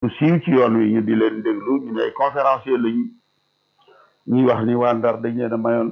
siiw ci yoon wi ñu di leen déglu ñu ne ay conférencier lañu ñuy wax ni waa Ndar dañ leen a mayoon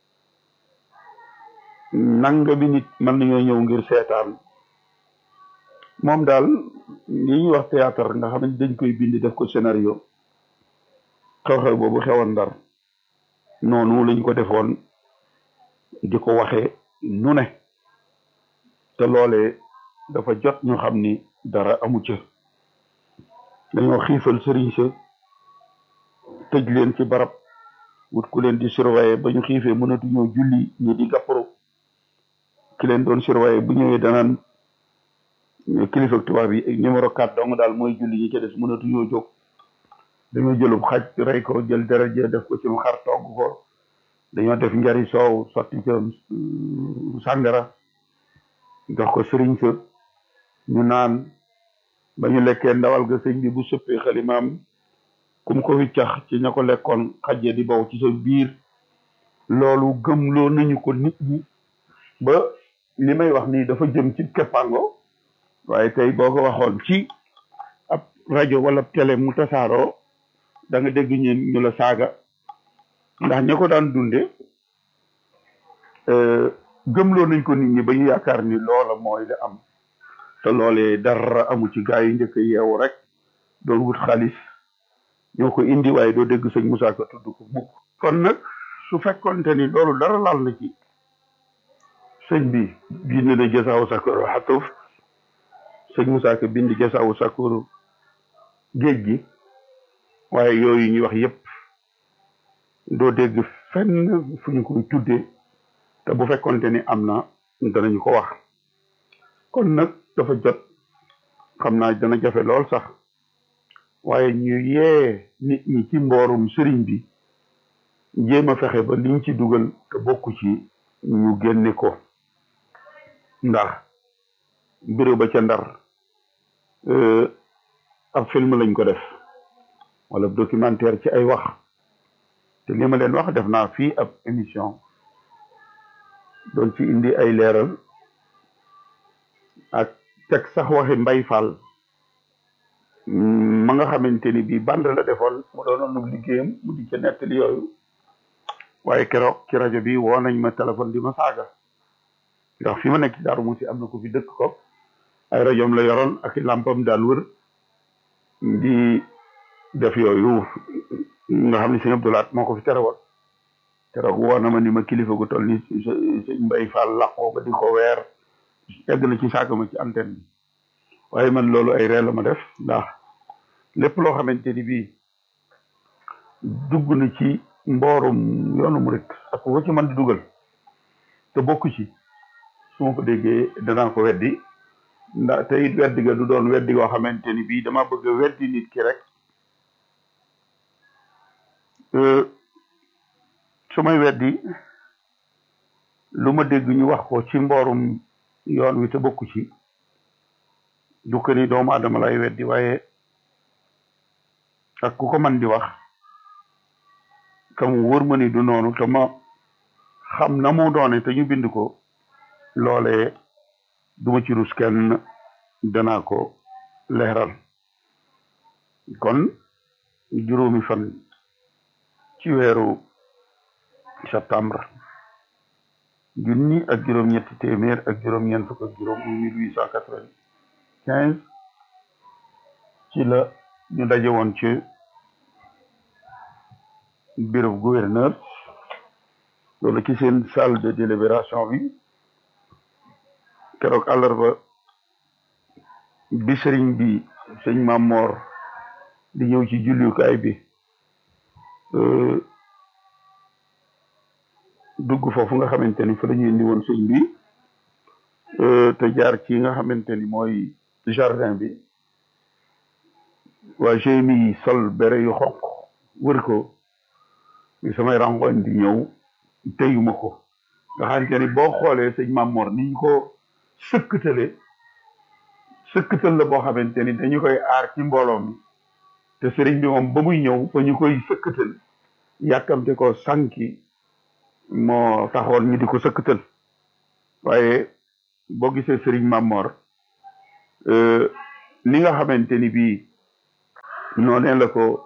nanga bi nit mën nañoo ñëw ngir seetaan moom daal li ñuy wax théâtre nga xam ne dañ koy bind def ko scénario xew-xew boobu xewoon Ndar noonu lañ ko defoon di ko waxee nu ne te loolee dafa jot ñu xam ni dara amu ca dañoo xiifal sëriñ sa tëj leen ci barab wut ku leen di surveiller ba ñu xiifee mënatuñoo julli ñi di gàpparu ki leen doon surveiller bu ñëwee danaan kilifa tubaab yi numéro 4 dong daal mooy julli ñi ca des mënatuñoo jóg dañoo jëlub xaj rey ko jël daraja def ko ci mu xar togg ko dañoo def njari soow sotti ca sàngara jox ko sëriñ sa ñu naan ba ñu lekkee ndawal ga sëñ bi bu sëppee xalimaam kum ko wiccax ci ña ko lekkoon xajje di baw ci sa biir loolu gëmloo nañu ko nit ñi ba li may wax nii dafa jëm ci keppango waaye tey boo ko waxoon ci ab rajo wala télé mu tasaaroo da nga dégg ñu ñu la saaga ndax ña ko daan dunde gëmloo nañ ko nit ñi ba ñu yaakaar ni loola mooy la am te loolee dara amu ci gaa yi njëkk yeewu rek doon wut xaalis ñoo ko indi waaye doo dégg sëñ Moussa Ka tudd ko mukk kon nag su fekkonte ni loolu dara laal na ci sëñ bi bind na jasaawu sakkoru xatuf sëñ Moussa Ka bind jasaawu sakkoru géej gi waaye yooyu ñuy wax yépp doo dégg fenn fu ñu koy tuddee te bu fekkonte ni am na danañu ko wax kon nag dafa jot xam naa dana jafe lool sax waaye ñu yee nit ñi ci mboorum sëriñ bi jéem a fexe ba liñ ci dugal te bokku ci ñu génne ko ndax bureau ba ca ndar ab film lañ ko def wala documentaire ci ay wax te li ma leen wax def naa fii ab émission doon ci indi ay leeral ak teg sax waxi mbay fall ma nga xamante ni bii band la defoon mu doonoon liggéeyam mu di ca nettali yooyu waaye keroog ci rajo bi woo nañ ma téléphone di ma saaga ndax fi ma nekk ci Daaru Musi am na ko fi dëkk ko ay rajoom la yoroon ak i làmpam daan wër di def yooyu nga xam ne sëñ Abdoulaat moo ko fi terewoon keroog woo na ma ni ma kilifa gu toll ni sëñ Mbay Fall laqoo ba di ko weer egg na ci saaga ma ci antenne bi waaye man loolu ay ree la ma def ndax lépp loo xamante ni bii dugg na ci mboorum yoonu murit ak ko ci man di dugal te bokku ci su ma ko déggee danaa ko weddi ndax te it weddi ga du doon weddi goo xamante ni bii dama bëgg a weddi nit ki rek su may weddi lu ma dégg ñu wax ko ci mboorum yoon wi te bokku ci du ko ni doomu adama lay weddi waaye ak ku ko man di wax kam wóor ma ni du noonu te ma xam na mu doone te ñu bind ko loolee duma ci rus kenn danaa ko leeral kon juróomi fan ci weeru septembre junni ak juróom-ñetti téeméer ak juróom-ñeent fukk ak juróom mille huit cent quatre-vingt-quinze ci la ñu daje woon ci bureau gouverneur loolu ci seen salle de délibération bi keroog àllarba bi sëriñ bi sëñ Mamor di ñëw ci jullukaay bi dugg foofu nga xamante ni fa la ñu indi woon sëñ bi te jaar ci nga xamante ni mooy jardin bi waa GMI yi sol bere yu xonq wër ko samay rangoñ di ñëw teyuma ko nga xamante ni boo xoolee sëñ Mamor ni ñu ko sëkkatale sëkkatal la boo xamante ni dañu koy aar ci mbooloo mi te sëriñ bi moom ba muy ñëw ba ñu koy sëkkatal yàkkamte ko sànki moo taxoon ñu di ko sëkkatal waaye boo gisee sëriñ Mamor ni nga xamante ni bii noonee la ko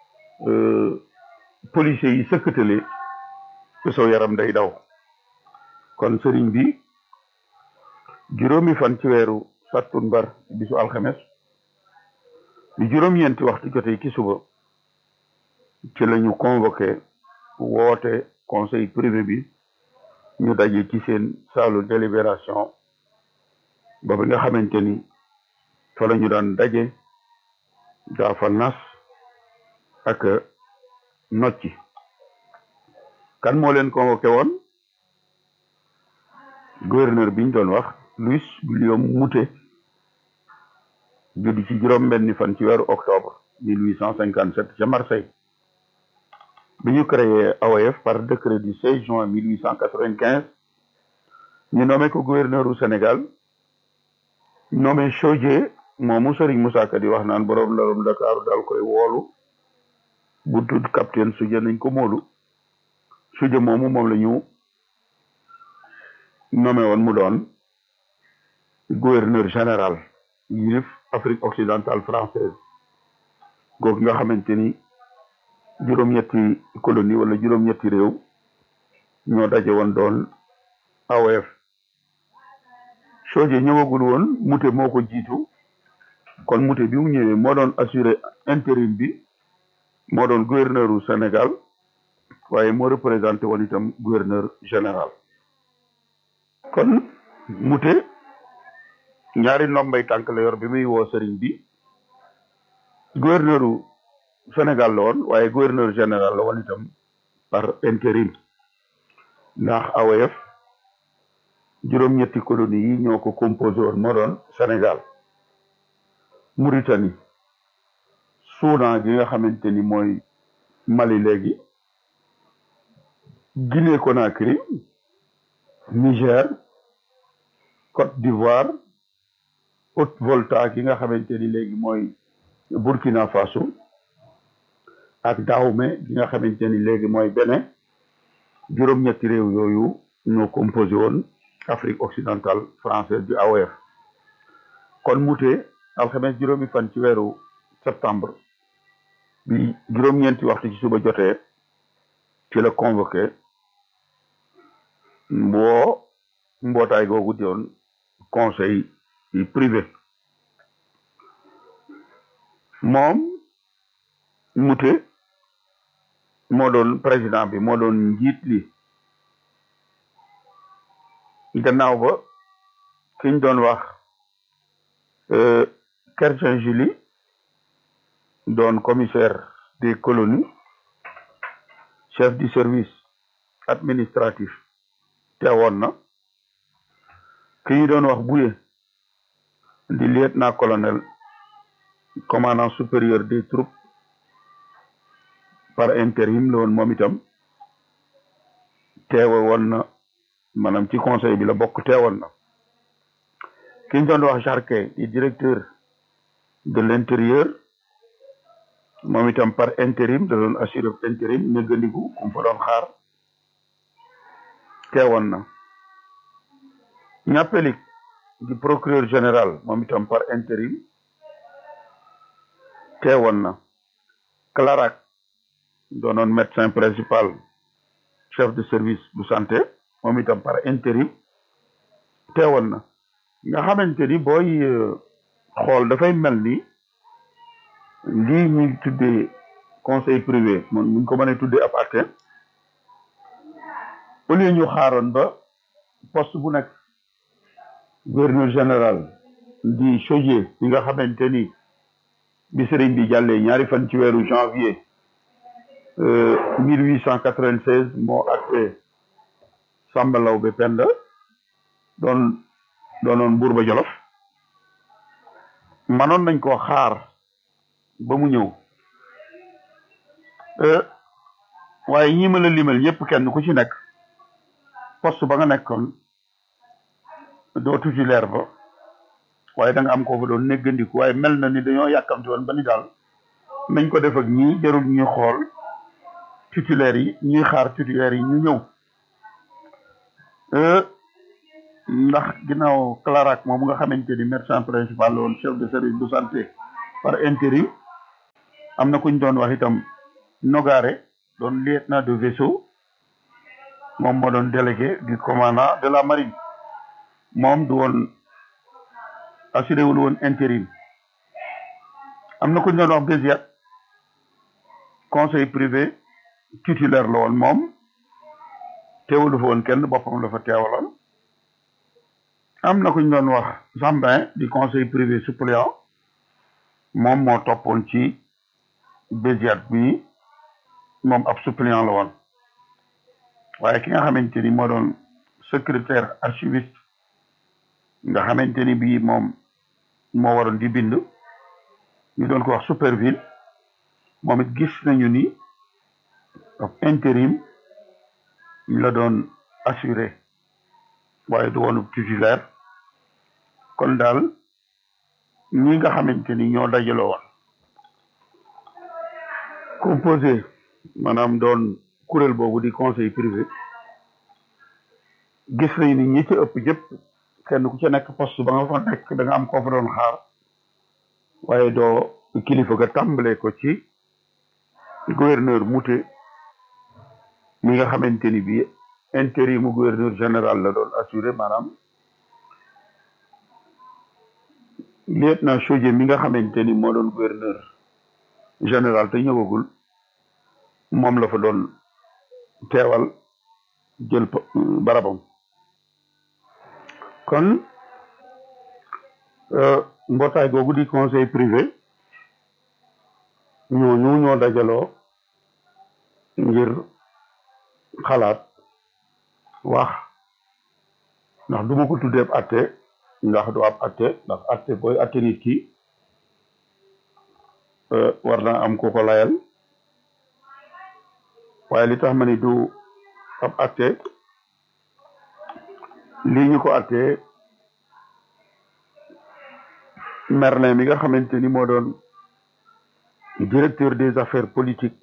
policiers yi sëkkatale ku saw yaram day daw kon sëriñ bi juróomi fan ci weeru sattumbar bisu alxames bi juróom-ñeenti waxtu jotee ci suba ci la ñu convoqué woote conseil privé bi ñu daje ci seen saalu délibération ba bi nga xamante ni fa la ñu daan daje daa fa nas ak nocci kan moo leen convoqué woon gouverneur bi ñu doon wax Louis Guillaume Moutet judd ci juróom benni fan ci weeru octobre mille huit cent cinquante sept ca Marseille bi ñu créé AOF par décret du 16 juin 1895 ñu nommé ko gouverneur u Sénégal nommé Chaudié moomu Serigne Moussa Ka di wax naan borom larum Dakar daal koy woolu bu tudd capitaine Suje nañ ko moolu Suje moomu moom la ñu nommé woon mu doon gouverneur général yilif Afrique occidentale française googu nga xamante ni juróom-ñetti colonie wala juróom-ñetti réew ñoo daje woon doon AOF Chaudié ñëwagul woon Moutet moo ko jiitu kon Moutet bi mu ñëwee moo doon assuré intérim bi moo doon gouverneur u Sénégal waaye moo représenté woon itam gouverneur général kon Moutet ñaari ndombay tànk la yor bi muy woo sëriñ bi gouverneur u Sénégal la woon waaye gouverneur général la woon itam par intérim ndax AOF juróom-ñetti colonie yi ñoo ko composé woon moo doon Sénégal Mauritanie Soudan gi nga xamante ni mooy Mali léegi Guinée Conakry Niger Côte d'Ivoire Haute-Volta gi nga xamante ni léegi mooy Burkina Faso ak Dahomey gi nga xamante ni léegi mooy Bénin juróom-ñetti réew yooyu ñoo composé woon Afrique occidentale française du AOF kon Moutet alxames juróomi fan ci weeru septembre bi juróom-ñeenti waxtu ci suba jotee ci la convoqué mboo mbootaay googu doon conseil privé moom Moutet moo doon président bi moo doon njiit li gannaaw ba kiñ doon wax Kersen Julie doon commissaire des colonies chef du service administratif teewoon na ki ñu doon wax Bouye di lieutenant colonel commandant supérieur des troupes par intérim la woon moom itam teewe woon na maanaam ci conseil bi la bokk teewoon na ki ñu doon wax Jarquet di directeur de l'intérieur moom itam par intérim da doon assuré intérim néggandiku kum fa doon xaar teewoon na ñàppelik di procureur général moom itam par intérim teewoon na Clarac doonoon médecin principal chef de service bu santé moom itam par intérim teewoon na nga xamante ni booy xool dafay mel ni lii ñuy tuddee conseil privé moom ñu ko mënee tuddee ab acte au lieu ñu xaaroon ba poste bu nekk gouverneur général di Chaudié yi nga xamante ni bi sëriñ bi jàllee ñaari fan ci weeru janvier mille huit cent quatre-vingt-seize moo acté Samba Laobé Penda doon doonoon buur ba Jolof manoon nañ koo xaar ba mu ñëw waaye ñi ma la limal ñëpp kenn ku ci nekk poste ba nga nekkoon doo titulaire ba waaye da nga am koo fa doon néggandiku waaye mel na ni dañoo yàkkamti woon ba ni daal nañ ko def ak ñii jarul ñuy xool titulaire yi ñuy xaar titulaire yi ñu ñëw ndax ginnaaw Clarac moom nga xamante ni médecin principal la woon chef de service de santé par intérim am na kuñ doon wax itam Nogare doon lieutenant de vaisseau moom moo doon délégué du commandant de la marine moom du woon assuré wul woon intérim am na kuñ doon wax Béziat conseil privé titulaire la woon moom teewulu fa woon kenn boppam la fa teewaloon am na kuñ doon wax Jambin du conseil privé suppléant moom moo toppoon ci Béziat bi moom ab suppléant la woon waaye ki nga xamante ni moo doon secrétaire archiviste nga xamante ni bii moom moo waroon di bind ñu doon ko wax Superville moom it gis nañu ni ab intérim la doon assuré waaye du woonu titulaire kon daal ñi nga xamante ni ñoo dajaloo woon composé maanaam doon kuréel boobu di conseil privé gis nañ ni ñi ci ëpp jëpp kenn ku ci nekk poste ba nga fa nekk da nga am koo fa doon xaar waaye doo kilifa ga tàmbale ko ci gouverneur Mouté mi nga xamante ni bii intérim mu gouverneur général la doon assuré maanaam lieutenant Chaudié mi nga xamante ni moo doon gouverneur général te ñëwagul moom la fa doon teewal jël barabam kon mbootaay googu di conseil privé ñooñu ñoo dajaloo ngir xalaat wax ndax du ma ko tuddee ab atte ndax du ab atte ndax atte booy atte nit ki war na am ku ko layal waaye li tax ma ni du ab atte lii ñu ko attee Merlin mi nga xamante ni moo doon directeur des affaires politiques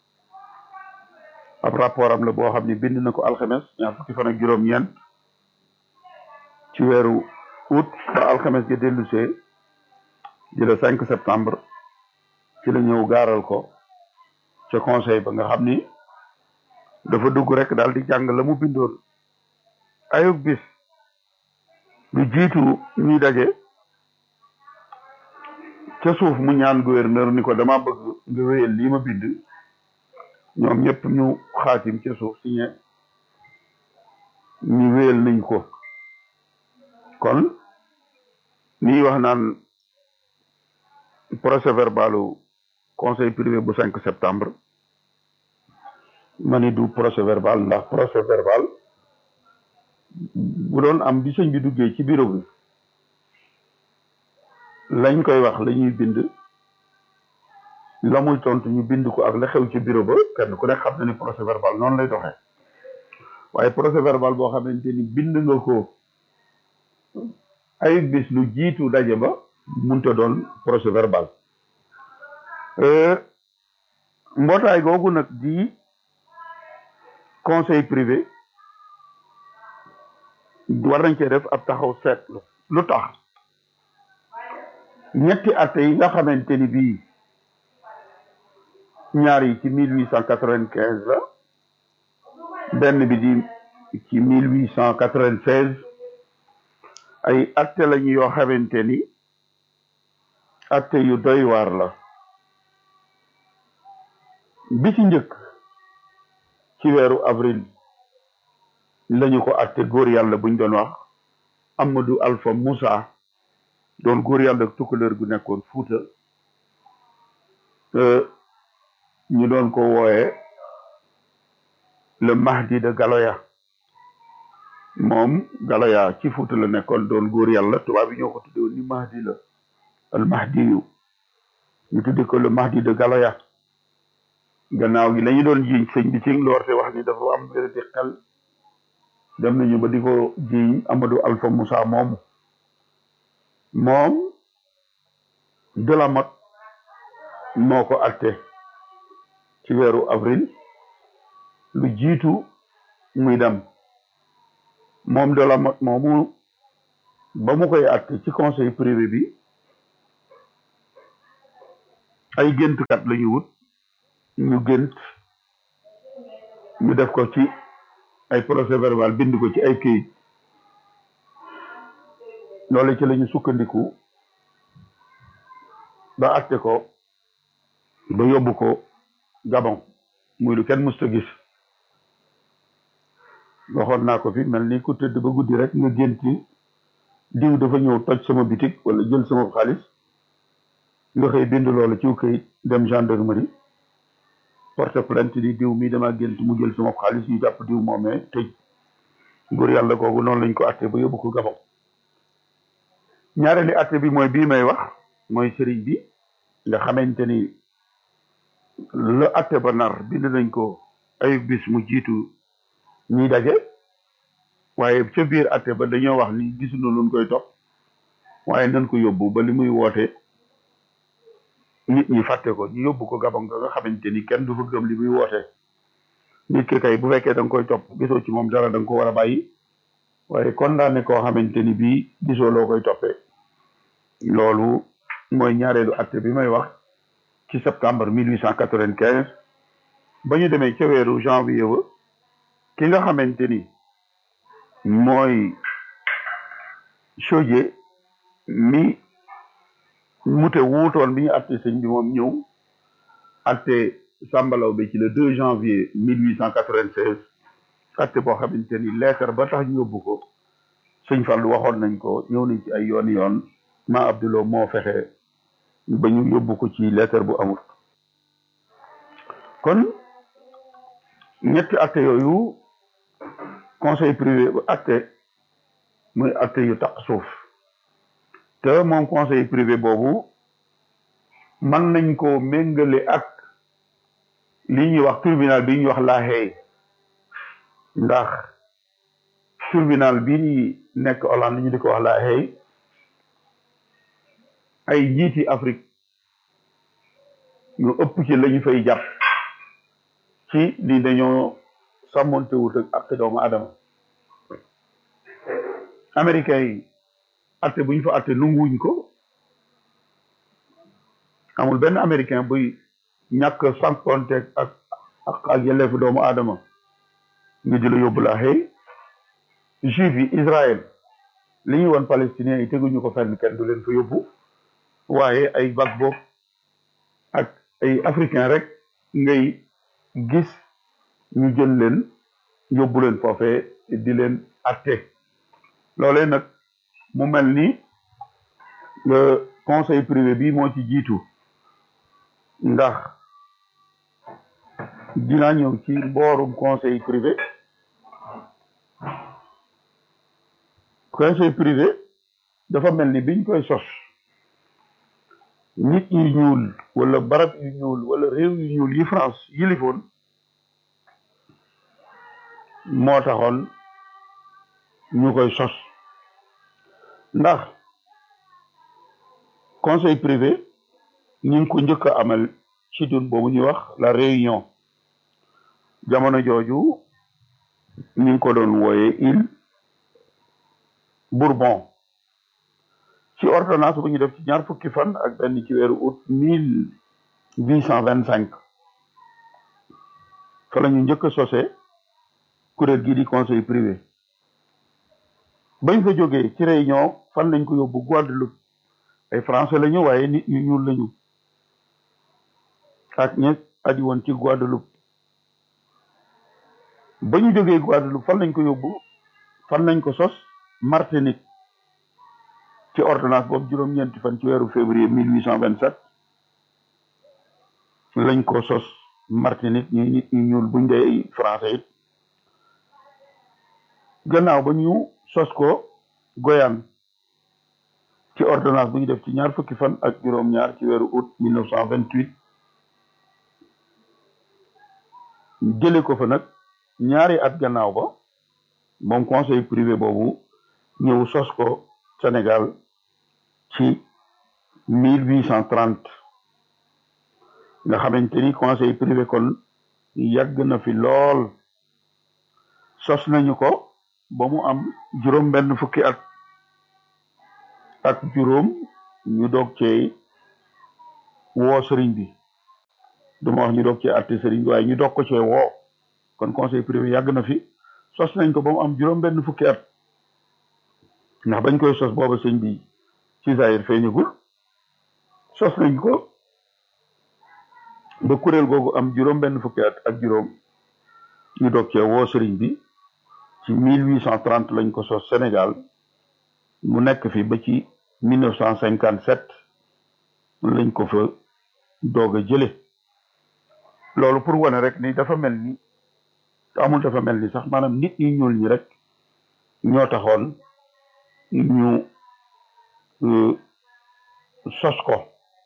ab rapport am la boo xam ni bind na ko alxames ñaar fukki fan ak juróom-ñeent ci weeru août ba alxames ja dellusee di le cinq septembre ci la ñëw gaaral ko ca conseil ba nga xam ni dafa dugg rek daal di jàng la mu bindoon ayub bis lu jiitu ñuy daje ca suuf mu ñaan gouverneur ni ko dama bëgg nga wéyal lii ma bind ñoom ñëpp ñu xaatim ca suuf signé ñu wéyal nañ ko kon nii wax naan procès verbalu conseil privé bu 5 septembre ma ni du procès verbal ndax procès verbal bu doon am bi sëñ bi duggee ci bureau bi lañ koy wax la ñuy bind la muy tontu ñu bind ko ak la xew ci bureau ba kenn ku nekk xam na ni procès verbal noonu lay doxee waaye procès verbal boo xamante ni bind nga ko ay bis lu jiitu daje ba munta doon procès verbal mbootaay googu nag di conseil privé war nañ cee def ab taxaw seetlu lu tax ñetti atte yi nga xamante ni bii ñaar yi ci mille huit cent quatre-vingt-quinze la benn bi di ci mille huit cent quatre-vingt-seize ay atte lañu yoo xamante ni atte yu doy waar la bi ci njëkk ci weeru avril lañu ko atte góor yàlla buñ doon wax Amadou Alpha Moussa doon góor yàlla tukkaleur gu nekkoon Fuuta ñu doon ko wooye le Mahdi de Galoya moom Galoya ci Fuuta la nekkoon doon góor yàlla tubaab yi ñoo ko tudde woon ni Mahdi la al Mahdi yu ñu tudde ko le Mahdi de Galoya gannaaw gi lañu doon jiiñ sëñ bi ci loorte wax ni dafa am vérité xel dem nañu ba di ko jiiñ Amadou Alpha Moussa moomu moom Delamotte moo ko atte ci weeru avril lu jiitu muy dem moom Delamotte moomu ba mu koy atte ci conseil privé bi ay géntkat la ñu wut ñu gént ñu def ko ci ay procès verbal bind ko ci ay këyit loolu ci la ñu sukkandiku ba atte ko ba yóbbu ko Gabon muy lu kenn mësta gis waxoon naa ko fi mel ni ku tëdd ba guddi rek nga gént diw dafa ñëw toj sama bitik wala jël sama xaalis nga xëy bind loolu ci këyit dem gendarmerie porte plainte di diw mi dama gént mu jël sama xaalis ñu jàpp diw moomee tëj nguur yàlla googu noonu lañ ko atte ba yóbbu ko Gabon ñaareeli atte bi mooy bii may wax mooy sëriñ bi nga xamante ni la atte ba nar bind nañ ko ay bis mu jiitu ñuy daje waaye ca biir atte ba dañoo wax ni gisuñu luñ koy topp waaye nañ ko yóbbu ba li muy woote nit ñi fàtte ko ñu yóbbu ko Gabon nga xamante ni kenn du fa gëm li muy woote nit ki kay bu fekkee da nga koy topp gisoo ci moom dara da nga ko war a bàyyi waaye condamné koo xamante ni bii gisoo loo koy toppee loolu mooy ñaareelu atte bi may wax ci septembre mille huit cent quatre-vingt-quinze ba ñu demee ca weeru janvier ba ki nga xamante ni mooy Chaudié mi mute wuutoon bi ñu atte sëñ bi moom ñëw atte sàmbalaw bi ci le 2 janvier 1896 atte boo xamante ni lettre ba tax ñu yóbbu ko sëñ Fallu waxoon nañ ko ñëw nañ ci ay yoon yoon ma Abdulo moo fexe ba ñu yóbbu ko ci lettre bu amul kon ñetti atte yooyu conseil privé bu atte muy atte yu taq suuf te moom conseil privé boobu mën nañ ko méngale ak li ñuy wax tribunal bi ñuy wax La Haye ndax tribunal bi ñuy nekk Hollande ñu di ko wax La Haye ay njiiti Afrique ñu ëpp ci lañu fay jàpp ci ni dañoo sàmmonte wut ak ak doomu adama américains yi atte bu ñu fa atte nunguwuñ ko amul benn américain buy ñàkk sànkonteeg ak ak ak yelleefu doomu aadama nga jëla yóbbu la xëy juif yi Israël li ñuy woon palestiniens yi teguñu ko fenn kenn du leen fa yóbbu waaye ay Gbagbo ak ay africain rek ngay gis ñu jël leen yóbbu leen foofee di leen atte loolee nag mu mel ni le conseil privé bi moo ci jiitu ndax dinaa ñëw ci mboorum conseil privé conseil privé dafa mel ni biñ koy sos nit yu ñuul wala barab yu ñuul wala réew yu ñuul yi France yilifoon moo taxoon ñu koy sos ndax conseil privé ñu ngi ko njëkk a amal ci dun boobu ñuy wax la réunion jamono jooju ñu ngi ko doon wooye île Bourbon ci ordonnance bu ñu def ci ñaar fukki fan ak benn ci weeru août mille huit cent vingt cinq fa la ñu njëkk a sosé kuréel gii di conseil privé bañ fa jógee ci réunion fan lañ ko yóbbu Guadeloupe ay français lañu waaye nit ñu ñuul lañu ak ña adi woon ci Guadeloupe ba ñu jógee Guadeloupe fan lañ ko yóbbu fan lañ ko sos Martinique ci ordonnance boobu juróom-ñeenti fan ci weeru février mille huit cent vingt sept lañ ko sos Martinique ñuy nit ñu ñuul buñ dee français it gannaaw ba ñu sos ko Goyane ci ordonnance bu ñu def ci ñaar fukki fan ak juróom-ñaar ci weeru août mille neuf cent vingt huit jële ko fa nag ñaari at gannaaw ba moom conseil privé boobu ñëw sos ko Sénégal ci mille huit cent trente nga xamante ni conseil privé kon yàgg na fi lool sos nañu ko ba mu am juróom benn fukki at ak juróom ñu doog cee woo sëriñ bi duma wax ñu doog cee àtte sëriñ bi waaye ñu doog ko cee woo kon conseil privé yàgg na fi sos nañ ko ba mu am juróom benn fukki at ndax bañ koy sos booba sëñ bi ci Zaïre feeñagul sos nañ ko ba kuréel googu am juróom benn fukki at ak juróom ñu doog cee woo sëriñ bi ci 1830 lañ ko sos Sénégal mu nekk fi ba ci 1957 lañ ko fa doog a jële loolu pour wane rek ni dafa mel ni amul dafa mel ni sax maanaam nit ñi ñuul ñi rek ñoo taxoon ñu sos ko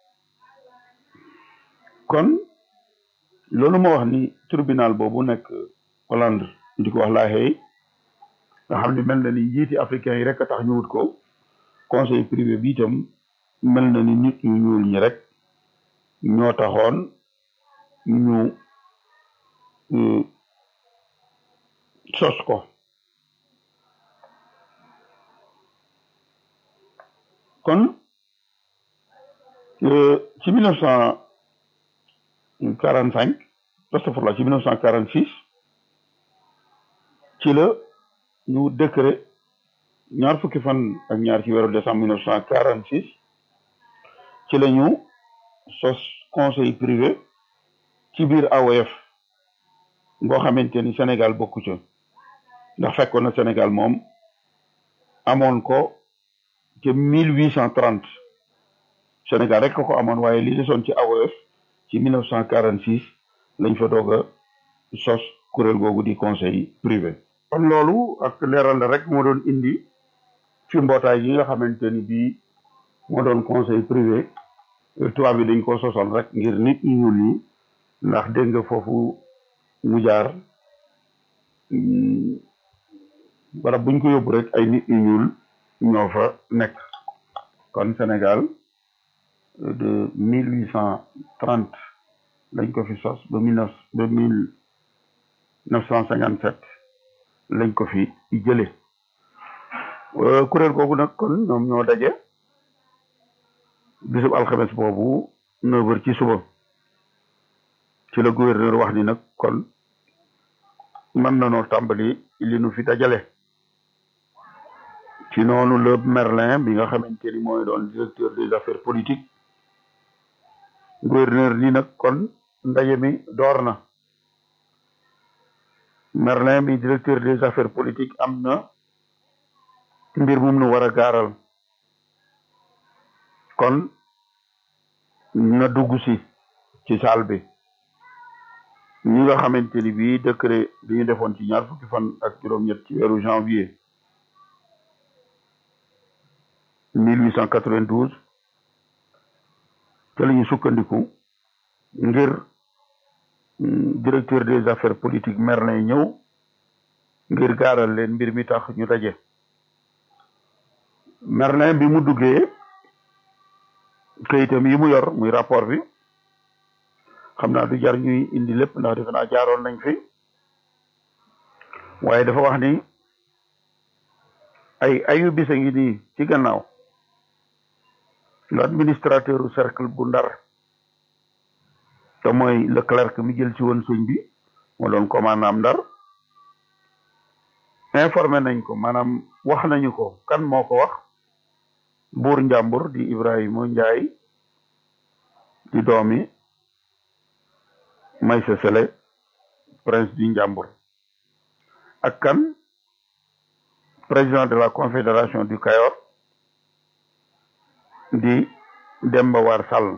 kon loolu ma wax ni tribunal boobu nekk Hollande di ko wax La Haye nga xam ne mel na ni njiiti africain yi rek a tax ñu wut ko conseil privé bi itam mel na ni nit ñu ñuul ñi rek ñoo taxoon ñu sos ko kon ci mille neuf cent quarante cinq astafurlah ci mille neuf cent quarante six ci la ñu décret ñaar fukki fan ak ñaar ci weeru décembre mille neuf cent quarante six ci la ñu sos conseil privé ci biir AOF boo xamante ni Sénégal bokku ca ndax fekkoon na Sénégal moom amoon ko ca mille huit cent trente Sénégal rek ko ko amoon waaye li desoon ci AOF ci mille neuf cent quarante six lañ fa doog a sos kuréel googu di conseil privé kon loolu ak leeral la rek moo doon indi ci mbootaay yi nga xamante ni bii moo doon conseil privé tubaab bi dañ ko sosal rek ngir nit ñu ñuul ñi ndax dégg nga foofu mu jaar barab buñ ko yóbbu rek ay nit ñu ñuul ñoo fa nekk kon Sénégal de mille huit cent trente lañ ko fi sos ba mille neuf ba mille neuf cent cinquante sept lañ ko fi jële kuréel googu nag kon ñoom ñoo daje bisub alxames boobu neuf heures ci suba ci la gouverneur wax ni nag kon mën nanoo tàmbali li nu fi dajale ci noonu le Merlin bi nga xamante ni mooy doon directeur des affaires politiques gouverneur ni nag kon ndaje mi door na Merlin bi directeur des affaires politiques am na mbir mum nu war a gaaral kon na dugg si ci salle bi ñi nga xamante ni bii décret bi ñu defoon ci ñaar fukki fan ak juróom-ñett ci weeru janvier 1892 te la ñu sukkandiku ngir directeur des affaires politiques Merlin ñëw ngir gaaral leen mbir mi tax ñu daje Merlin bi mu duggee kayitam yi mu yor muy rapport bi xam naa du jar ñuy indi lépp ndax defe naa jaaroon nañ fi waaye dafa wax ni ay ayu bisa ngi nii ci gannaaw l'administrateur cercle bu ndar te mooy le clerc mi jël ci woon sëñ bi moo doon commandant ndar informé nañ ko maanaam wax nañu ko kan moo ko wax buur njàmbur di Ibrahima Njaay di doomi Maysa Sele prince du njàmbur ak kan président de la confédération du Kayor di Demba War Sall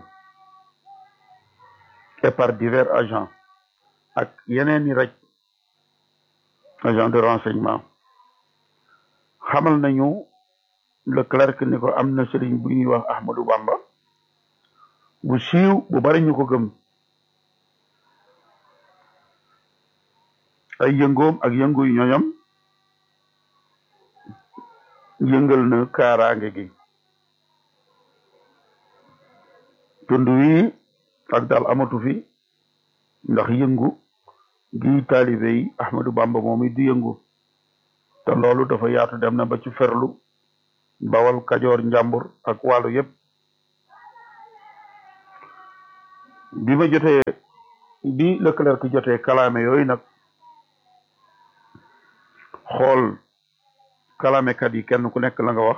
et par divers agents ak yeneen i raj agent de renseignement xamal nañu le clerc ni ko am na sëriñ bu ñuy wax Ahmadou Bamba bu siiw bu bari ñu ko gëm ay yëngoom ak yëngu yu ñoñam yëngal na kaaraange gi tund wi ak daal amatu fi ndax yëngu gi taalibe yi Ahmadou Bamba moom it di yëngu te loolu dafa yaatu dem na ba ci ferlu bawal kajoor njàmbur ak wàllu yépp bi ma jotee bi Leclerc jotee kalaame yooyu nag xool kalaamekat yi kenn ku nekk la nga wax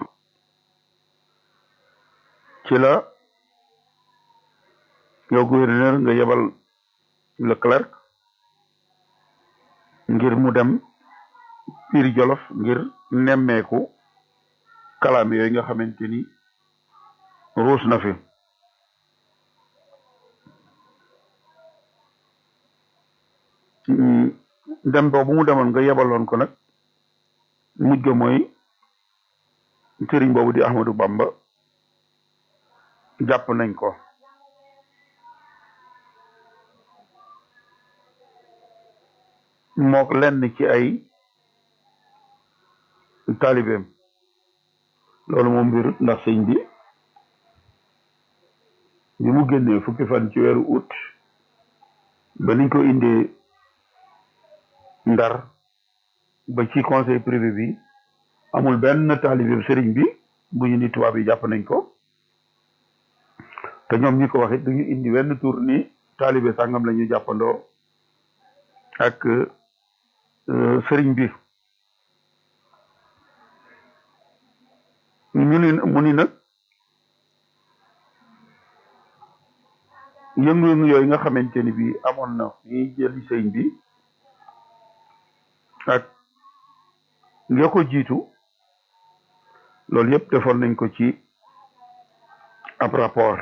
ci la yow gouverneur nga yebal Leclerc ngir mu dem Pire Jolof ngir nemmeeku kalaame yooyu nga xamante ni ruus na fi dem boobu mu demoon nga yebaloon ko nag mujj ga mooy sëriñ boobu di Ahmadou Bamba jàpp nañ ko mook lenn ci ay taalibeem loolu moom mbirut ndax sëñ bi bi mu génnee fukki fan ci weeru août ba niñ ko indee ndar ba ci conseil privé bi amul benn taalibeem sëriñ bi bu ñu ni tubaab yi jàpp nañ ko te ñoom ñi ko waxit duñu indi wenn tur ni taalibe sàngam la ñu jàppandoo ak sëriñ bi ñu ni mu ni nag yëngu-yëngu yooyu nga xamante ni bi amoon na ñuy jëli sëriñ bi ak nga ko jiitu loolu yëpp defoon nañ ko ci ab rapport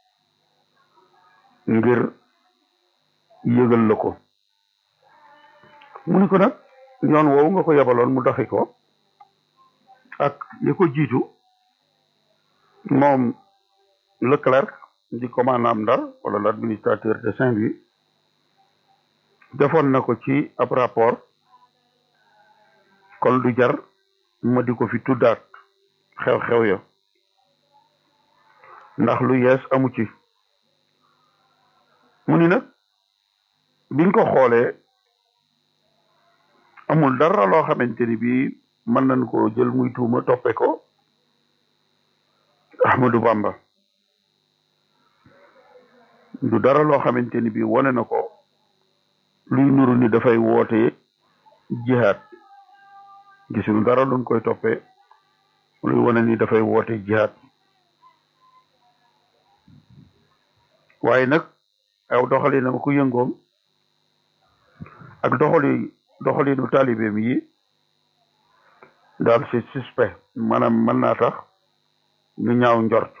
ngir yëgal la ko mu ni ko nag yoon woowu nga ko yabaloon mu doxi ko ak li ko jiitu moom Leclerc di commandant Ndar wala l'administrateur de Saint-Louis defoon na ko ci ab rapport kon du jar ma di ko fi tuddaat xew-xew ya ndax lu yees amu ci mu ni nag biñ ko xoolee amul dara loo xamante ni bii mën nañ koo jël muy tuuma toppe ko Ahmadou Bamba du dara loo xamante ni bii wane na ko luy nuru ni dafay woote jihaad gisuñu dara luñ koy toppee luy wane ni dafay woote jihaad waaye nag aw doxalinam ku yëngoom ak doxali doxalinu taalibeem yi daal c'est suspect maanaam mën naa tax ñu ñaaw njort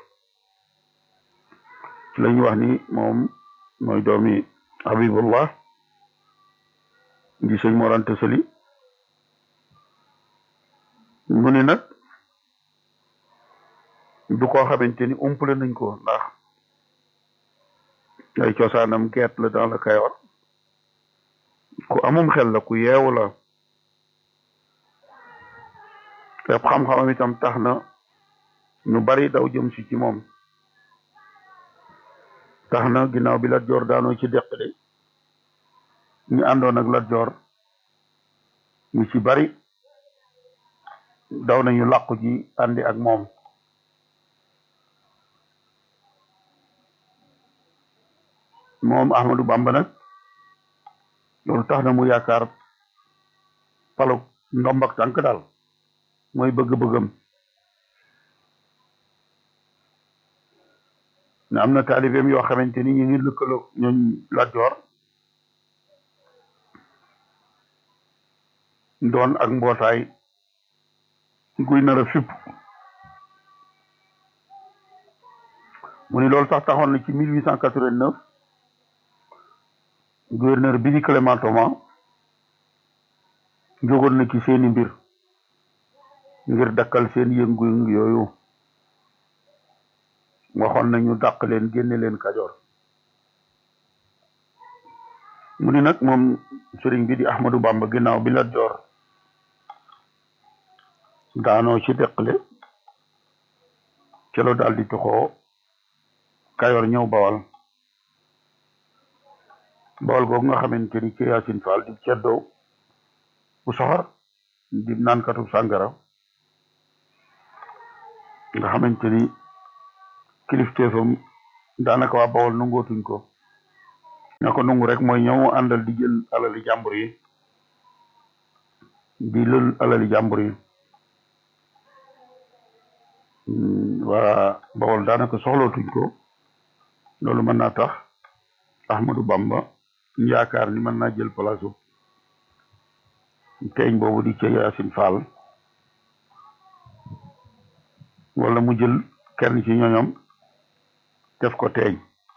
ci la ñu wax ni moom mooy doomi Habibullah di sëñ Mor Anta Sali mu ni nag du koo xamante ni umpale nañ ko ndax ay cosaanam geet la dans le Kayoor ku amum xel la ku yeewu la yëpp xam-xamam itam tax na ñu bari daw jëm si ci moom tax na ginnaaw bi Lat Joor daanoo ci deq de ñu àndoon ak Lat Joor ñu ci bari daw nañu làqu ji àndi ak moom moom Ahmadou Bamba nag loolu tax na mu yaakaar palu ndomb ak tànk daal mooy bëgg-bëggam ne am na taalibeem yoo xamante ni ñu ngi lëkkaloo ñooñ Lat Joor doon ak mbootaay guy nar a fipp mu ni loolu sax taxoon na ci mille huit cent quatre-vingt-neuf gouverneur bi di Clément Thomas jógoon na ci seeni mbir ngir dakkal seen yëngu-yëngu yooyu waxoon nañu dàq leen génne leen Kajoor mu ni nag moom sëriñ bi di Ahmadou Bamba ginnaaw bi Lat Joor daanoo ci deqale celo daal di tuxoo Kayoor ñëw Bawal Bawal googu nga xamante ni ci Yaasin Faal di ceddoo bu soxor di naankatu sàngara nga xamante ni kilifteefam daanaka waa Bawol nangootuñ ko ña ko nungu rek mooy ñëw àndal di jël alali jàmbur yi di lël alali jàmbur yi waa Bawol daanaka soxlootuñ ko loolu mën naa tax Ahmadou Bamba yaakaar ni mën naa jël place teeñ boobu di ca Yaasin Fall wala mu jël kenn ci ñoñom def ko teeñ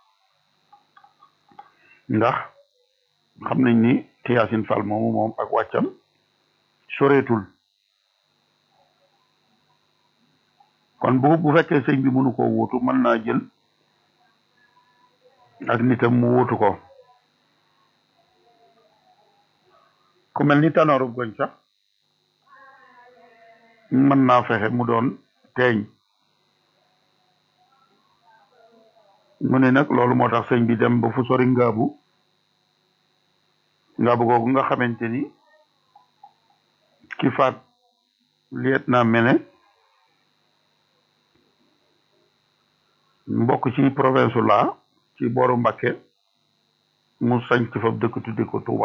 ndax xam nañ ni te Yaasin Fall moomu moom ak wàccam soreetul kon bu bu fekkee sëñ bi mënu koo wuutu mën naa jël ak nitam mu wuutu ko ku mel ni tanooru goñ sax mën naa fexe mu doon teeñ mu ne nag loolu moo tax sëñ bi dem ba fu sori ngaabu ngaabu googu nga xamante ni ki faat liet naa mene mbokk ci province la ci booru Mbakke mu sañ ci fab dëkk tudde ko Touba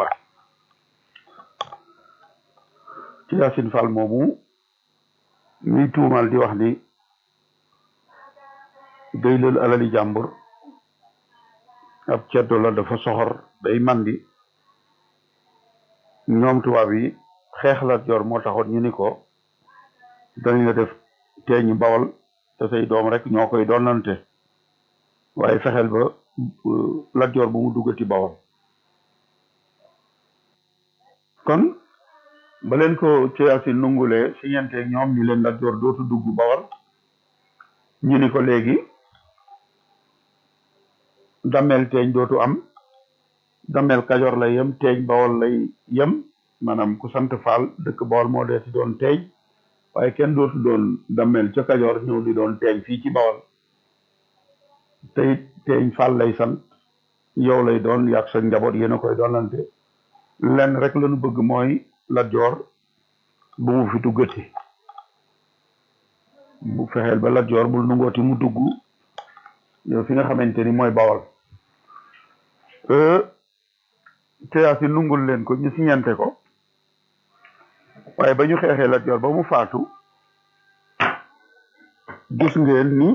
ci Yaasin Fall moomu ñuy tuumal di wax ni day lël alali jàmbur ab ceddo la dafa soxor day mandi ñoom tubaab yi xeex la yor moo taxoon ñu ni ko dañ la def teeñu bawal te say doom rek ñoo koy doonante waaye fexeel ba Lat Joor bu mu duggati bawal kon ba leen ko ci Yaasin nungulee si ñenteeg ñoom ñu leen Lat Joor dootu dugg bawal ñu ni ko léegi damel teeñ dootu am damel kajoor lay yem teeñ bawol lay yem maanaam ku sant faal dëkk bawol moo dee si doon teeñ waaye kenn dootu doon damel ca kajoor ñëw di doon teeñ fii ci bawol tey teeñ faal lay sant yow lay doon yàq sa njaboot yéen a koy doonante lenn rek lañu bëgg mooy Lat Joor bu mu fi duggati bu fexeel ba Lat Joor bul nungooti mu dugg yow fi nga xamante ni mooy bawal te Yaasin nungul leen ko ñu siñante ko waaye ba ñu xeexee Lat Joor ba mu faatu gis ngeen ni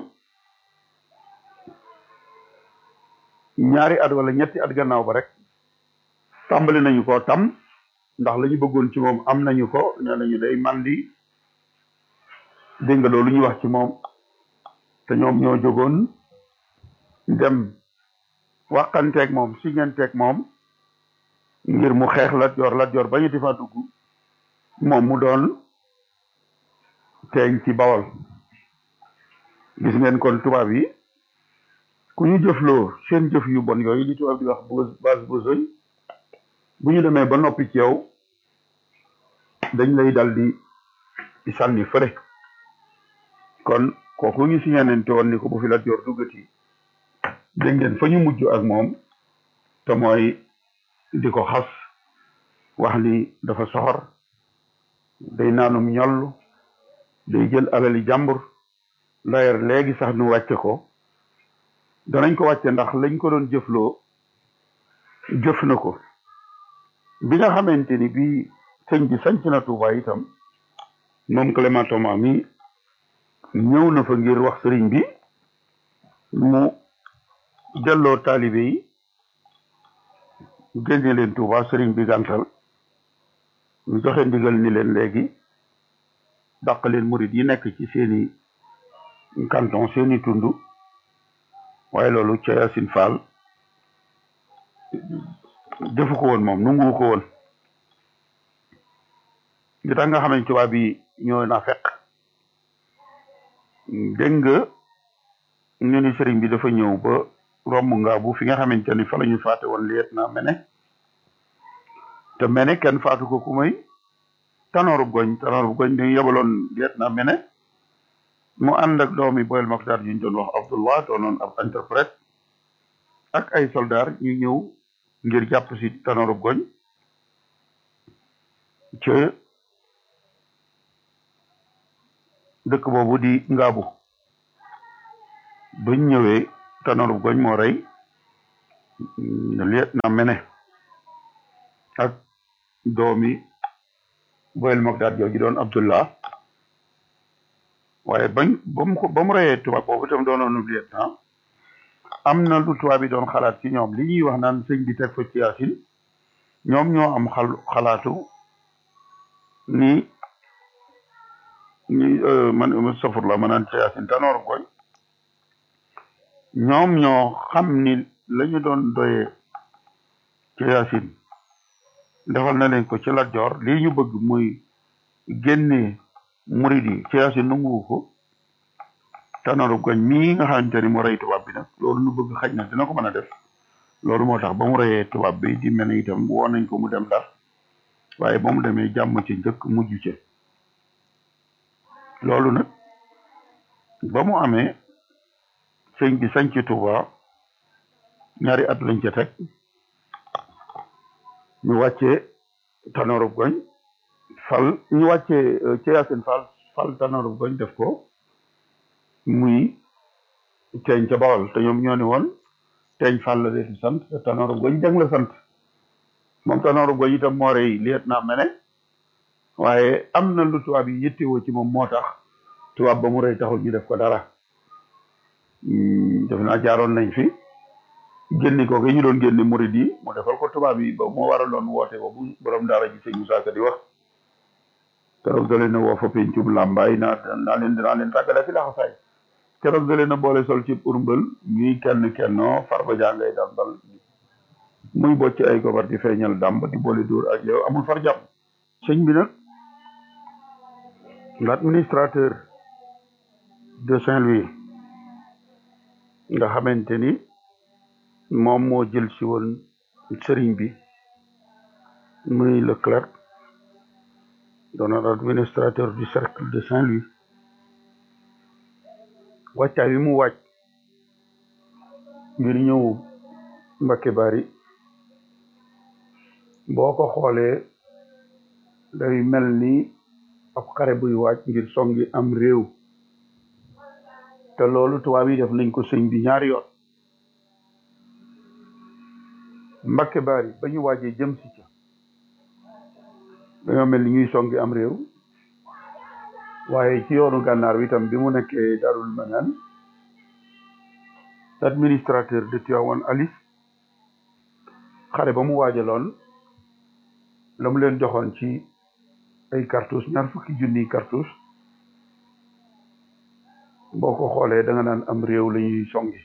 ñaari at wala ñetti at gannaaw ba rek tàmbali nañu ko tam ndax la ñu bëggoon ci moom am nañu ko nee nañu day mandi dégg nga loolu ñuy wax ci moom te ñoom ñoo jógoon dem waxanteeg moom siñanteeg moom ngir mu xeex Lat Joor Lat Joor bañu di fa dugg moom mu doon teeñ ci bawol gis ngeen kon tubaab yi ku ñu jëfloo seen jëf yu bon yooyu li tubaab di wax base besogne bu ñu demee ba noppi ci yow dañ lay dal di di sànni fële kon kooku ñu siñanente woon ni ko bu fi Lat Joor duggati dégg ngeen fa ñu mujj ak moom te mooy di ko xas wax ni dafa soxor day naanum ñoll day jël alali jàmbur d'ailleurs léegi sax nu wàcce ko danañ ko wàcce ndax lañ ko doon jëfloo jëf na ko bi nga xamante ni bi sëñ bi sanc na Tuuba itam moom Clément Thomas mi ñëw na fa ngir wax sëriñ bi mu delloo taalibe yi génne leen Tuuba sëriñ bi gàntal ñu joxe ndigal ni leen léegi dàq leen murit yi nekk ci seeni canton seeni tund waaye loolu ca Yaasin Fall defu ko woon moom nungu ko woon li tax nga xam ne tubaab bi ñoo na fekk dégg nga ñu ni sëriñ bi dafa ñëw ba romb nga bu fi nga xamante ni fa la ñu faate woon liet na mene te mene kenn faatu ko ku may tanooru goñ tanooru goñ dañu yebaloon liet na mene mu ànd ak doomi boyel Maktar ñu doon wax Abdullah doonoon ab interprète ak ay soldaar ñu ñëw ngir jàpp si tanooru goñ ca dëkk boobu di ngaabu bañ ñëwee tanooru goñ moo rey liet na mene ak doomi boyel Mogdad jooju doon Abdullah waaye bañ ba mu ko ba mu reyee tubaab boobu itam doonoonu liet na am na lu tubaab bi doon xalaat ci ñoom li ñuy wax naan sëñ bi teg fa ci yaasin ñoom ñoo am xal xalaatu ni ni man safurla ma naan ci yaasin tanooru koy ñoom ñoo xam ni la ñu doon doyee ci yaasin defal na leen ko ci Lat Joor lii ñu bëgg muy génne murid yi ci yaasin nanguwu ko tanooru goñ mii nga xamante ni mu rey tubaab bi nag loolu ñu bëgg xaj na dina ko mën a def loolu moo tax ba mu reyee tubaab bi di mel ni itam woon nañ ko mu dem Ndar waaye ba mu demee jàmm ci njëkk mujj ci loolu nag ba mu amee sëñ bi sañ ci Tuuba ñaari at lañ ca teg ñu wàccee Tanooru Goñ fal ñu wàccee ci Yaasin Fall fal Tanooru Goñ def ko muy teeñ ca Bawol te ñoom ñoo ni woon teeñ Fall la deeti sant te Tanooru Goñ jàng la sant moom Tanooru Goñ itam moo rey liet naa mene waaye am na lu tubaab yi yittewoo ci moom moo tax tubaab ba mu rey taxul ñu def ko dara def naa jaaroon nañ fi génni ko ñu doon génni murid yi mu defal ko tubaab yi ba moo waraloon woote ba bu borom daara ji sëñ Musaa Ka di wax keroog da leen a woo fa pencum làmbaay naa naa leen dinaa leen tàggale fi laxasaay keroog da leen a boole sol ci urmbal ñuy kenn kennoo farba jàngay dambal muy bocc ay gobar di feeñal dàmb di boole dóor ak yow amul far jàmm sëñ bi nag l'administrateur de Saint-Louis nga xamante ni moom moo jël si woon sëriñ bi muy le clerc doonoon administrateur du cercle de Saint-Louis wàccaay bi mu wàcc ngir ñëw Mbakke Bari boo ko xoolee day mel ni ab xare buy wàcc ngir songi am réew te loolu tubaab yi def nañ ko sëñ bi ñaari yoon Mbakke Bari ba ñu waajee jëm si ca dañoo mel ni ñuy songi am réew waaye ci yoonu gànnaar wi itam bi mu nekkee Darul Manaan administrateur de Tivaouane Alice xare ba mu waajaloon la mu leen joxoon ci ay cartouche ñaar fukki junniy cartouche boo ko xoolee da nga naan am réew la ñuy songi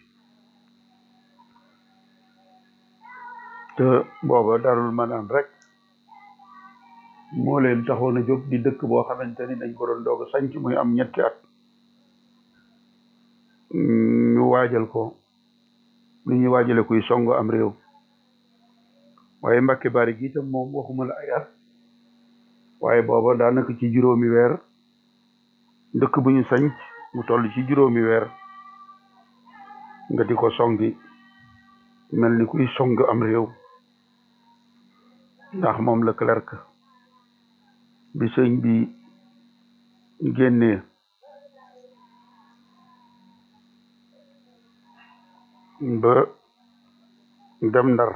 te booba darul manaan rek moo leen taxoon a jóg di dëkk boo xamante ni dañ ko doon doog a sanc muy am ñetti at ñu waajal ko li ñuy waajale kuy songo am réew waaye Mbàkke Bari gi itam moom waxuma la ay at waaye booba daanaka ci juróomi weer dëkk bu ñu sanc mu toll ci juróomi weer nga di ko songi mel ni kuy song am réew ndax moom la clerc bi sëñ bi génnee ba dem ndar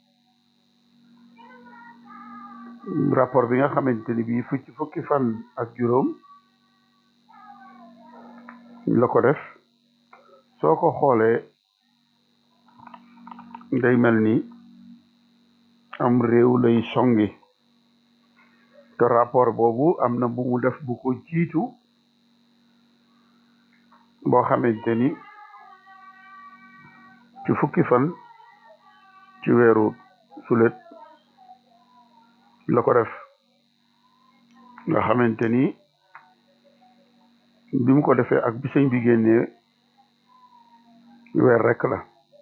rapport bi nga xamante ni bii fukki fukki fan ak juróom la ko def soo ko xoolee day mel ni am réew lay songi te rapport boobu am na bu mu def bu ko jiitu boo xamante ni ci fukki fan ci weeru sulet la ko def nga xamante ni bi mu ko defee ak bi sëñ bi génnee weer rek la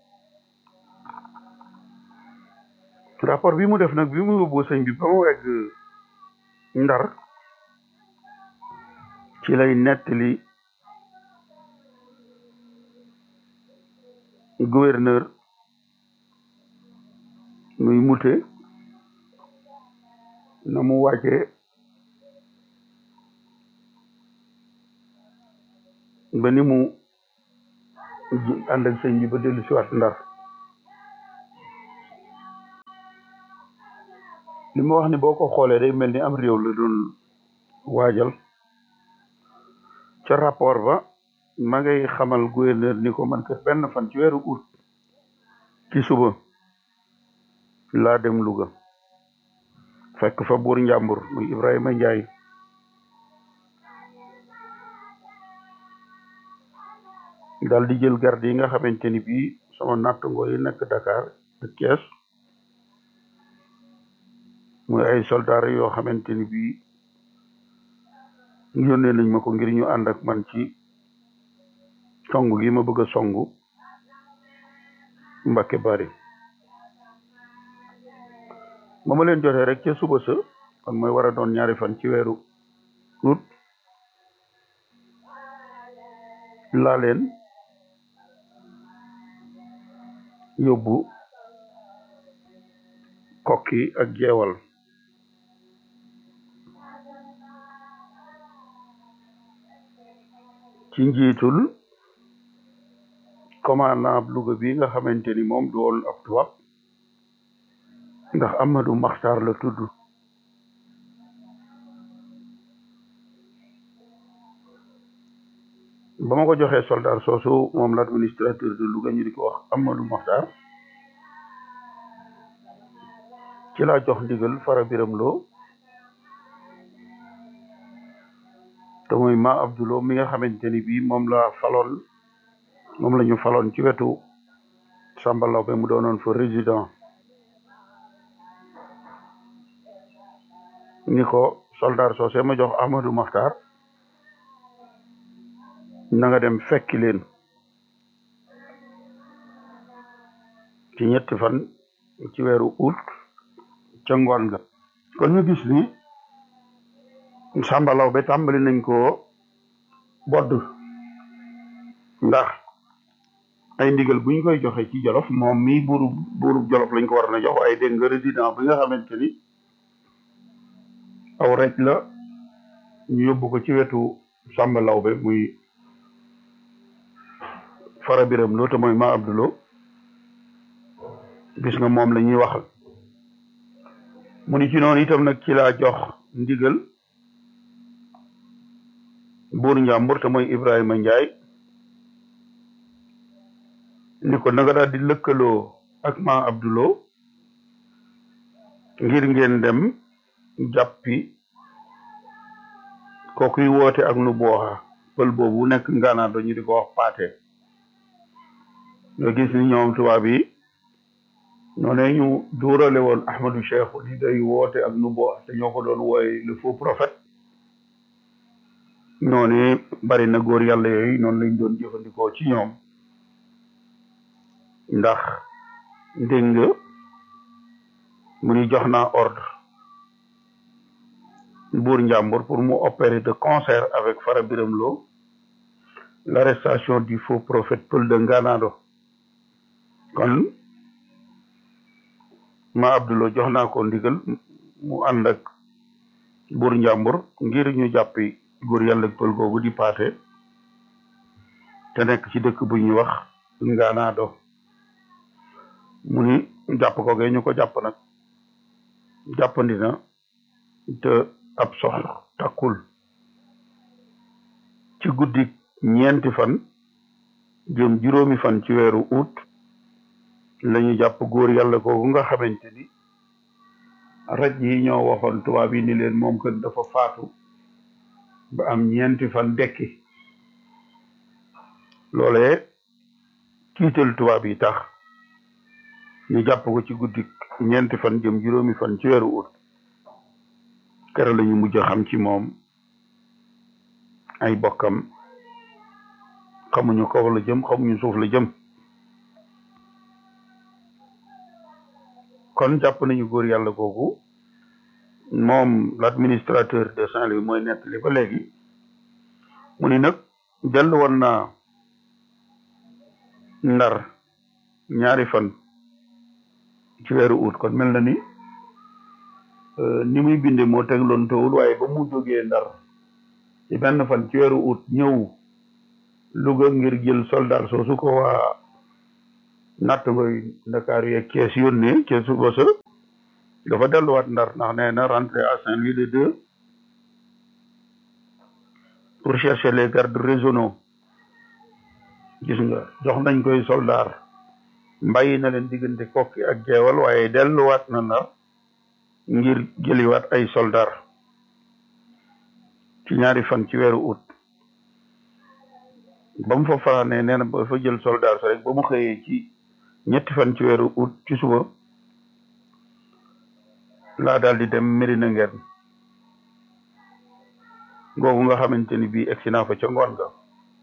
rapport bi mu def nag bi mu yóbbu sëñ bi ba mu wegg ndar ci lay nettali gouverneur muy mute na mu wàccee ba ni mu ànd ak sëñ bi ba dellu si waat ndar li ma wax ni boo ko xoolee day mel ni am réew la doon waajal ca rapport ba ma ngay xamal gouverneur ni ko man kat benn fan ci weeru août ci suba laa dem Louga fekk fa buur njàmbur muy Ibrahima Njaay dal di jël garde yi nga xamante ni bii sama nattango yi nekk Dakar ak Thiès muy ay soldats yoo xamante ni bii yónnee nañ ma ko ngir ñu ànd ak man ci songu gi ma bëgg a songu Mbàkke Bari ba ma leen jotee rek ca suba sa kon mooy war a doon ñaari fan ci weeru août laa leen yóbbu kokki ak jeewal ci njiitul commandant Louga bi nga xamante ni moom du woon ab tubaab ndax Amadou Maxtar la tudd ba ma ko joxee soldat soosu moom l'administrateur de Louga ñu di ko wax Amadou Maxtar ci laa jox ndigal fara biram loo te muy ma Abdoulo mi nga xamante ni bii moom la faloon moom la ñu faloon ci wetu Samba Laobé mu doonoon fa résident ni ko soldat soosé ma jox Amadou Maxtar na nga dem fekki leen ci ñetti fan ci weeru août ca ngoon nga kon ñu gis ni Samba Laobé tàmbali nañ ko bodd ndax ay ndigal bu ñu koy joxe ci Jolof moom mii buuru buuru Jolof lañ ko war na jox ay dégg nga résident bi nga xamante ni aw rek la ñu yóbbu ko ci wetu Samba Laobé muy fara biram loo te mooy ma Abdulo gis nga moom la ñuy waxal mu ni ci noonu itam nag ci laa jox ndigal buur njàmbur te mooy Ibrahima Njaay ni ko nanga daal di lëkkaloo ak ma Abdulo ngir ngeen dem jàppi kookuy woote ak nu booxa pël boobu nekk ngaanaa dañu di ko wax paate nga gis ni ñoom tubaab yi ñoo ne ñu duurale woon Ahmadou Cheikh di day woote ak nu booxa te ñoo ko doon wooye le faux prophète noonu bari na góor yàlla yooyu noonu lañ doon jëfandikoo ci ñoom ndax dégg nga mu ni jox naa ordre buur njàmbur pour mu opérer de concert avec Fara Biram Lo l'arrestation du faux prophète Pël de Nganado kon ma Abdulo jox naa ko ndigal mu ànd ak buur njàmbur ngir ñu jàppi góor yàlla pël googu di paate te nekk ci dëkk bu ñuy wax Nganado mu ni jàpp ko gee ñu ko jàpp nag jàppandi na te ab sox takkul ci guddi ñeenti fan jëm juróomi fan ci weeru août la ñu jàpp góor yàlla googu nga xamante ni raj yi ñoo waxoon tubaab yi ni leen moom kat dafa faatu ba am ñeenti fan dekki loolee tiital tubaab yi tax ñu jàpp ko ci guddi ñeenti fan jëm juróomi fan ci weeru août kere la ñu mujj xam ci moom ay bokkam xamuñu kaw la jëm xamuñu suuf la jëm kon jàpp nañu góor yàlla googu moom l'administrateur de Saint-Louis mooy nettali ba léegi mu ni nag dellu woon naa ndar ñaari fan ci weeru août kon mel na ni ni muy binde moo tegloon tawul waaye ba mu jógee ndar ci benn fan ci weeru août ñëw Louga ngir jël soldat soosu ko waa natt ngoy Ndakaaru yeeg Cees yónnee ca suba sa dafa delluwaat ndar ndax nee na rentré à Saint-Louis le deux pour chercher les gardes régionaux gis nga jox nañ koy soldaar mbàyyi na leen diggante kokki ak jeewal waaye delluwaat na ndar ngir jëliwaat ay soldaar ci ñaari fan ci weeru août ba mu fa fanaanee nee na ba fa jël soldaar sa rek ba mu xëyee ci ñetti fan ci weeru août ci suba laa daal di dem Medina ngeen googu nga xamante ni bii egsi naa fa ca ngoon ga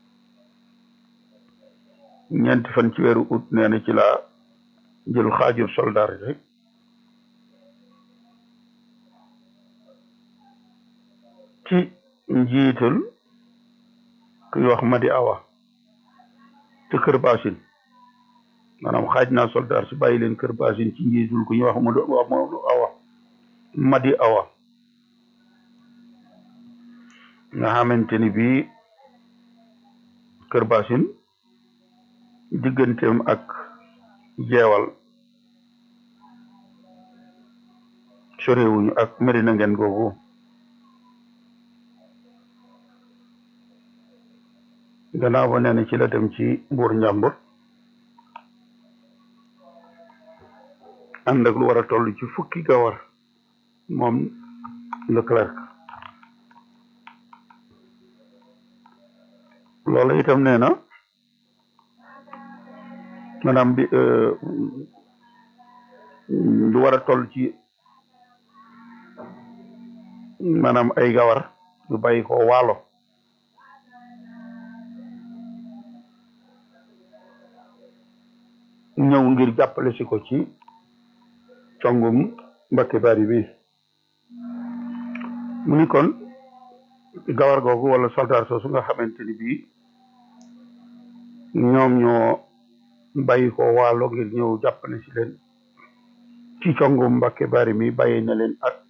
ñeenti fan ci weeru août nee na ci laa jël xaajur soldaar rek ci njiital kuy wax Madi Awa te kër Basin maanaam xaaj naa soldaar si bàyyi leen kër Basin ci njiitul ku ñuy wax Madu Madu Awa Madi Awa nga xamante ni bii kër Basin digganteem ak jeewal sorewuñu ak Medina ngeen googu gannaaw ba nee na ci la dem ci buur njàmbur ànd ak lu war a toll ci fukki gawar moom Leclerc loolu itam nee na maanaam bi lu war a toll ci maanaam ay gawar yu bàyyi ko waalo ñëw ngir jàppale si ko ci congum Mbakke Bari bi mu ni kon gawar googu wala soldaar soosu nga xamante ni bii ñoom ñoo bàyyi ko waalo ngir ñëw jàppale si leen ci congum Mbakke Bari mi bàyyi na leen ak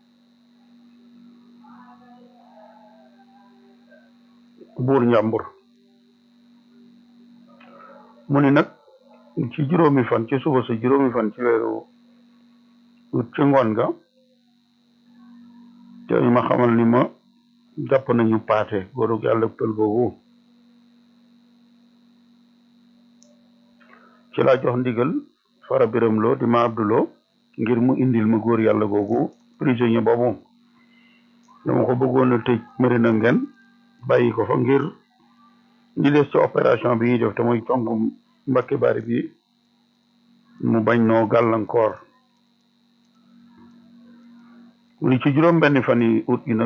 buur njàmbur mu ni nag ci juróomi fan ci suba sa juróomi fan ci weeru ut ci ngoon ga te ñu ma xamal ni ma jàpp nañu paate góorug yàlla pël googu ci laa jox ndigal fara biram loo di ma abduloo ngir mu indil ma góor yàlla googu prisonnier boobu dama ko bëggoon a tëj Medina ngeen bàyyi ko fa ngir ñi des ci opération bi ñuy def te mooy congum Mbakke Bari bi mu bañ noo gàllankoor li ci juróom benn fan yi ut gi nag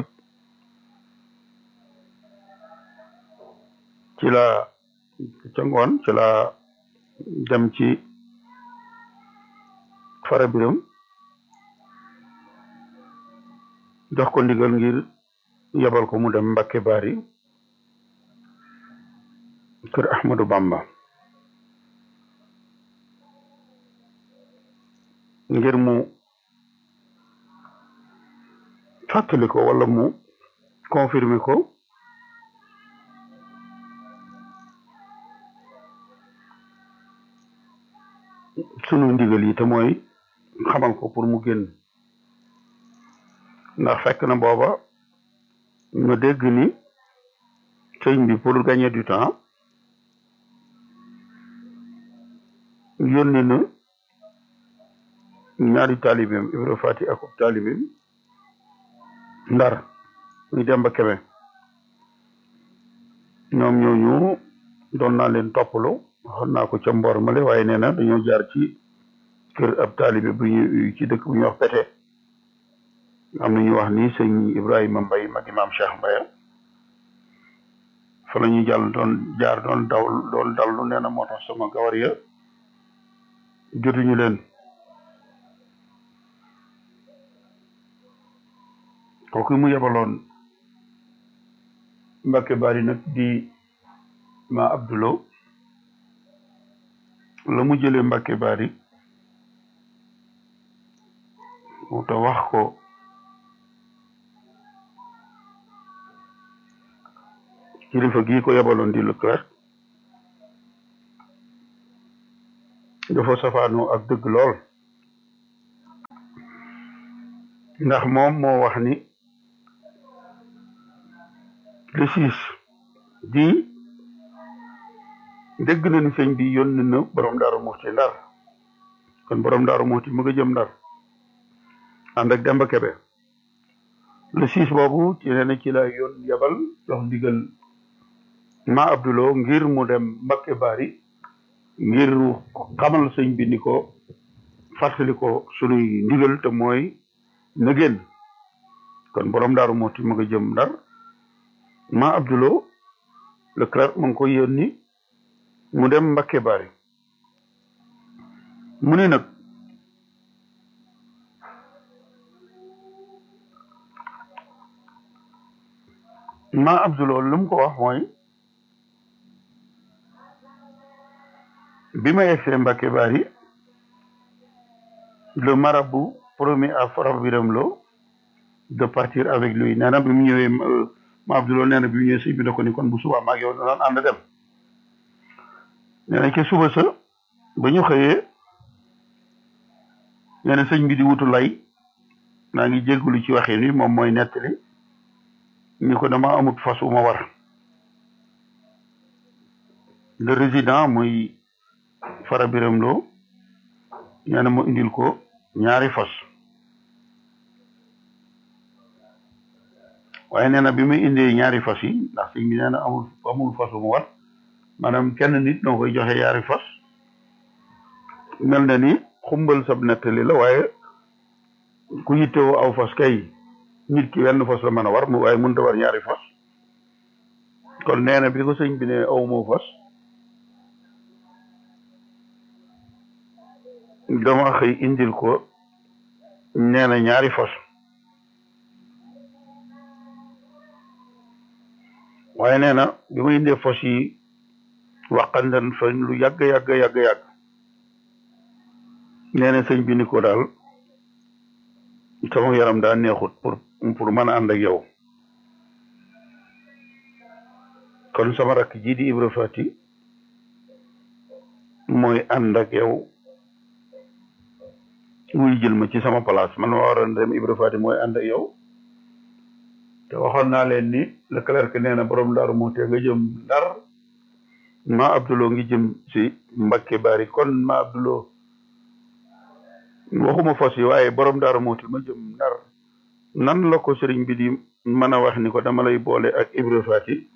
ci la ca ngoon ci la dem ci fara biram jox ko ndigal ngir yebal ko mu dem Mbakke Bari kër Ahmadou Bamba ngir mu fàttali ko wala mu confirmer ko sunu ndigal yi te mooy xamal ko pour mu génn ndax fekk na booba nga dégg ni sëñ bi pour gagner du temps yónni na ñaari taalibeem Ibra Fati ak taalibeem ndar muy Demba Kebe ñoom ñooñu doon naa leen toppalu waxoon naa ko ca mboor male waaye nee na dañoo jaar ci kër ab taalibe bu ñu ci dëkk bu ñuy wax pete am na ñuy wax ni sëñ Ibrahima Mbay mag imaam Cheikh Mbaya fa la ñuy jàll doon jaar doon daw doon dallu nee na moo tax sama gawar ya jotuñu leen kooku mu yebaloon Mbakke Bari nag di ma Abdulo la mu jëlee Mbakke Bari mu ta wax ko kilifa gii ko yebaloon di Leclerc dafa safaanoo ak dëgg lool ndax moom moo wax ni le six di dégg na ni sëñ bi yónni na borom daaru muxti ndar kon borom daaru muxti mu nga jëm ndar ànd ak Demba Kebe le six boobu ci nee na ci la yoon yebal jox ndigal ma Abdulo ngir mu dem Mbakke Bari ngir xamal sëñ bi ni ko fàttali ko sunuy ndigal te mooy na génn kon borom daaru muxti mu nga jëm ndar ma Abdulo le clerc mu ngi ko yónni mu dem Mbakke Bari mu ne nag ma Abdulo lu mu ko wax mooy bi ma yegsee Mbakke Bari le marabout promis à Fra Biram Lo de partir avec lui nee na bi mu ñëwee ma Abdulo nee na bi mu ñëwee sëñ bi ne ko ni kon bu subaa maag yow daan ànd dem nee na ca suba sa ba ñu xëyee nee na sëñ bi di wutu lay maa ngi jéggulu ci waxin wi moom mooy nettali ni ko dama amut fas wu ma war le résident muy Fara Biram Lo nee na mu indil ko ñaari fas waaye nee na bi muy indee ñaari fas yi ndax sëñ bi nee na amul amul fas wu ma war maanaam kenn nit noo koy joxe yaari fas mel na ni xumbal sab nettali la waaye ku yittewoo aw fas kay nit ki wenn fas la mën a war mu waaye mënut a war ñaari fas kon nee na bi ko sëñ bi ne aw moo fas dama xëy indil ko nee na ñaari fas waaye nee na bi ma indee fas yi waqandan fa lu yàgg yàgg yàgg yàgg nee na sëñ bi ni ko daal sama yaram daa neexut pour pour mën a ànd ak yow kon sama rakk ji di Ibra Fati mooy ànd ak yow muy jël ma ci sama place man ma waroon dem Ibra Fati mooy ànd ak yow te waxoon naa leen ni le clerc nee na borom daaru moo te nga jëm ndar ma Abdulo ngi jëm si Mbakke Bari kon ma Abdulo waxuma fas yi waaye borom daaru moo te ma jëm ndar nan la ko sëriñ bi di mën a wax ni ko dama lay boole ak Ibra Fati